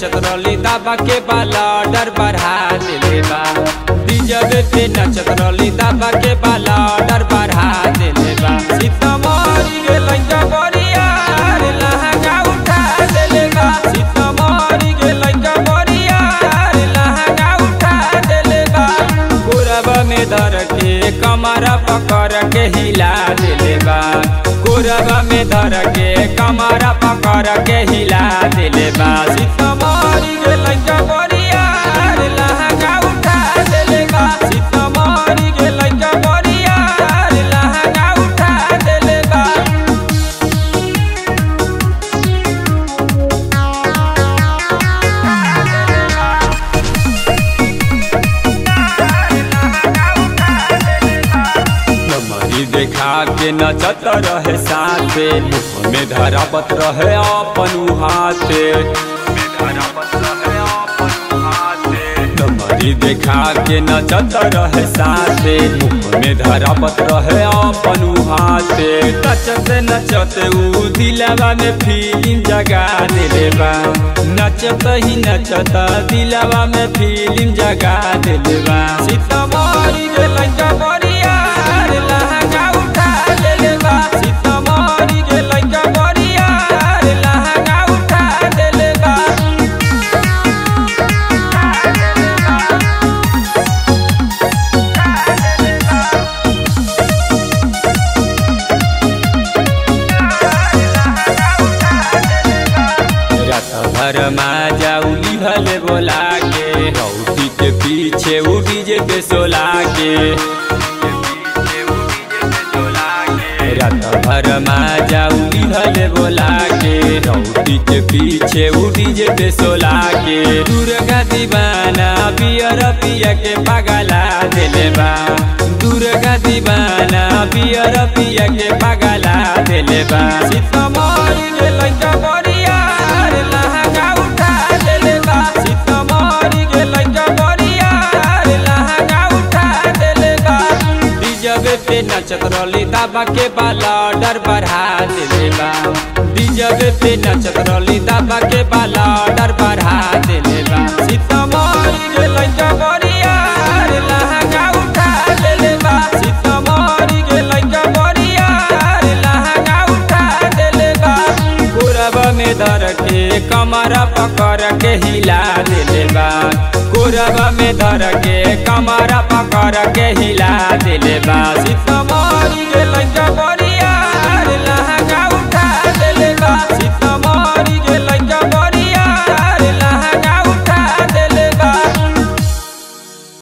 नचत रली दाबा के बाला डर बढ़ा देले बा डीजे पे नचत रली दाबा के बाला डर बढ़ा देले बा सीतामढ़ी गे लइका बरिया रे लहंगा उठा देले बा सीतामढ़ी गे लइका बरिया रे लहंगा उठा देले बा गोरबा में धर के कमरा पकड़ के हिला देले बा गोरबा में धर के कमरा पकड़ के हिला देले बा सीतामढ़ी गे लइका बरिया रे लहंगा उठा देले बा सीतामढ़ी गे लइका बरिया रे लहंगा उठा देले बा कमरी देखा के नचत रहे साथे मुख में धरापत रहे अपन हाथे कमरी देखा के नचत रहे साथे मुख में धरापत रहे अपन हाथे नचत नचत ऊ दिलवा में फीलिंग जगा देले बा नचत ही नचत दिलवा में फीलिंग जगा देले बा सीतामढ़ी गे लइका बरिया रे लहंगा उठा देले बा सीतामढ़ी गे लइका बरिया रे लहंगा उठा देले बा रात भर माजा उली भले बोला के रौटी के पीछे उ डीजे पे सोला के रात भर माजा उली भले बोला के रौटी के पीछे उ डीजे पे सोला के दुर्गा दीवाना पियर पिया के पगला देले बा दुर्गा दीवाना पियर पिया के पगला देले बा सीतामढ़ी गे लइका बरिया रे लहंगा उठा देले बा सीतामढ़ी गे लइका बरिया रे लहंगा उठा देले बा डीजे पे नचत रली दाबा के बाला डर बढ़ा देले बा डीजे पे नचत रली दाबा के बाला डर बढ़ा देले बा सीतामढ़ी गे लइका बरिया रे लहंगा उठा देले बा सीतामढ़ी गे लइका बरिया रे लहंगा उठा देले बा गोरबा में धर के कमरा पकड़ के हिला देले बा गोरबा में धर के कमरा पकड़ के हिला देले बा सीतामढ़ी